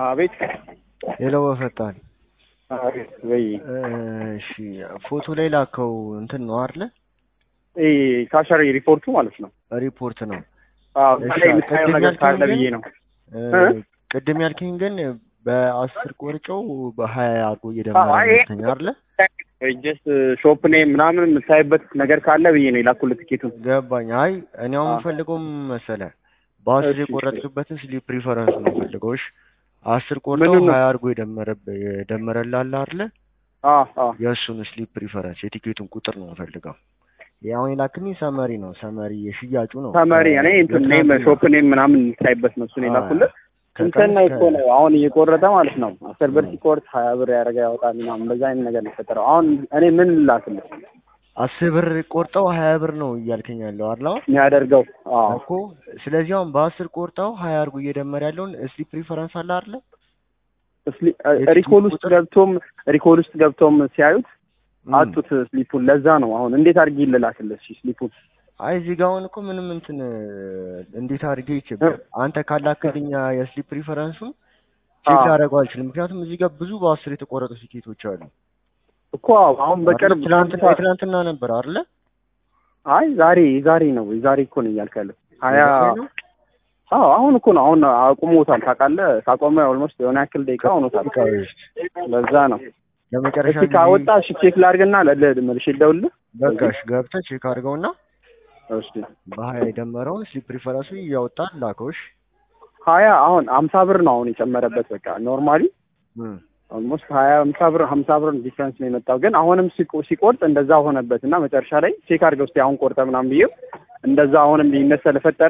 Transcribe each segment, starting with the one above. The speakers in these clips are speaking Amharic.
አቤት ሌላው በፈጣን አቤት ወይ እሺ ፎቶ ላይ ላከው እንትን ነው አይደለ? ይሄ ካሸሪ ሪፖርቱ ማለት ነው። ሪፖርት ነው። አዎ እሺ፣ እዛ ላይ የምታየው ቅድም ነገር ያልከኝ ካለ ግን- ብዬ ነው። እ፣ እ? ቅድም ያልከኝ ግን በአስር ቆርጨው በሀያ አድርጎ እየደመረ አዎ፣ ይሄ- ነው አይደለ? ጀስት ሾፕ ኔም ምናምን የምታይበት ነገር ካለ ብዬ ነው የላኩልህ ትኬቱን። ገባኝ። አይ እኔ አሁን አዎ። የምፈልገው ምን መሰለህ በአስር እሺ፣ እሺ። የቆረጥክበትን ስሊፕ ፕሪፈረንስ ነው የምፈልገው። እሺ አስር ቆርጠው ምኑን ነው? ሀያ አድርጎ የደመረብህ የደመረልህ አይደለ? አዎ አዎ የእሱን ስሊፕ ፕሪፈረንስ የቲኬቱን ቁጥር ነው የምፈልገው። ይሄ አሁን የላክልኝ ሰመሪ ነው። ሰመሪ የሽያጩ ነው። ተመሪ እኔ እንትን ኔም የትናንትና- ሾፕ ኔም ምናምን የምታይበት ነው እሱን የላኩልህ። ከቀን እንትን ነው እስከ- እኮ ነው አሁን እየቆረጠ ማለት ነው። አስር ብር ሲቆርጥ ሀያ ብር ያደረገ ያወጣል ምናምን እንደዛ አይነት ነገር ነው የፈጠረው። አሁን እኔ ምን ላክልህ አስር ብር ቆርጠው ሀያ ብር ነው እያልከኝ ያለው አይደል? አሁን የሚያደርገው? አዎ እኮ ስለዚህ አሁን በአስር ቆርጠው ሀያ አድርጎ እየደመረ ያለውን ስሊፕ ፕሪፈረንስ አለ አይደለ? ስሊ- የስሊፕ ሪኮል ውስጥ ቁጥር? ገብቶም ሪኮል ውስጥ ገብቶም ሲያዩት ም። አጡት ስሊፑን። ለዛ ነው አሁን እንዴት አድርጌ ልላክልህ? እሺ ስሊፑን አይ እዚህ ጋር አሁን እኮ ምንም እንትን እንዴት አድርጌ ይችላል አንተ ካላክልኝ የስሊፕ ፕሪፈረንሱን ቼክ አዎ። ላደርገው አልችልም። ምክንያቱም እዚህ ጋር ብዙ በአስር የተቆረጡ ቲኬቶች አሉ። እኮ አሁን በቅርብ ትናንትና የትናንትና ነበር አይደለ? አይ ዛሬ ዛሬ ነው ዛሬ እኮ ነው እያልክ ያለው ሀያ የዛሬ ነው? አዎ አሁን እኮ ነው አሁን አቁሞታል ታውቃለህ ካቆመ ኦልሞስት የሆነ ያክል ደቂቃ ሆኖታል በቃ እሺ። ለዛ ነው ለመጨረሻ እስኪ ካወጣ እሺ ቼክ ላድርግና ለ- መልሼ ልደውልልህ በቃ እሺ ገብተህ ቼክ አድርገውና እሺ በሀያ የደመረውን ስሊፕ ፕሪፈረንሱ እያወጣ ላከው። እሺ ሀያ አሁን አምሳ ብር ነው አሁን የጨመረበት በቃ ኖርማሊ እም። ኦልሞስት ሀያ አምሳ ብር ሀምሳ ብር ዲፍረንስ ነው የመጣው ግን አሁንም ሲቆ- ሲቆርጥ እንደዛ ሆነበት እና መጨረሻ ላይ ቼክ አድርገው እስኪ አሁን ቆርጠ ምናምን ብዬው እንደዛ አሁንም ልዩነት ስለፈጠረ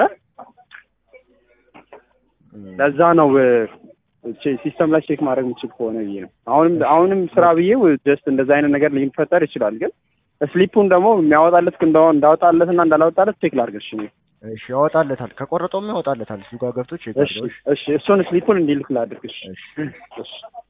እም። ለዛ ነው ሲስተም ላይ ቼክ ማድረግ የምችል ከሆነ ብዬ ነው። አሁንም አሁንም ስራ ብዬው ጀስት እንደዛ አይነት ነገር ሊፈጠር ይችላል። ግን ስሊፑን ደግሞ የሚያወጣለት እንደሆነ እንዳወጣለት እና እንዳላወጣለት ቼክ ላድርግ። እሺ እሺ ያወጣለታል። ከቆረጠውም ያወጣለታል። እሱ ጋር ገብቶ ቼክ እሺ አድርገው። እሺ እሺ እሱን ስሊፑን እንዲልክ ላድርግ። እሺ እሺ እሺ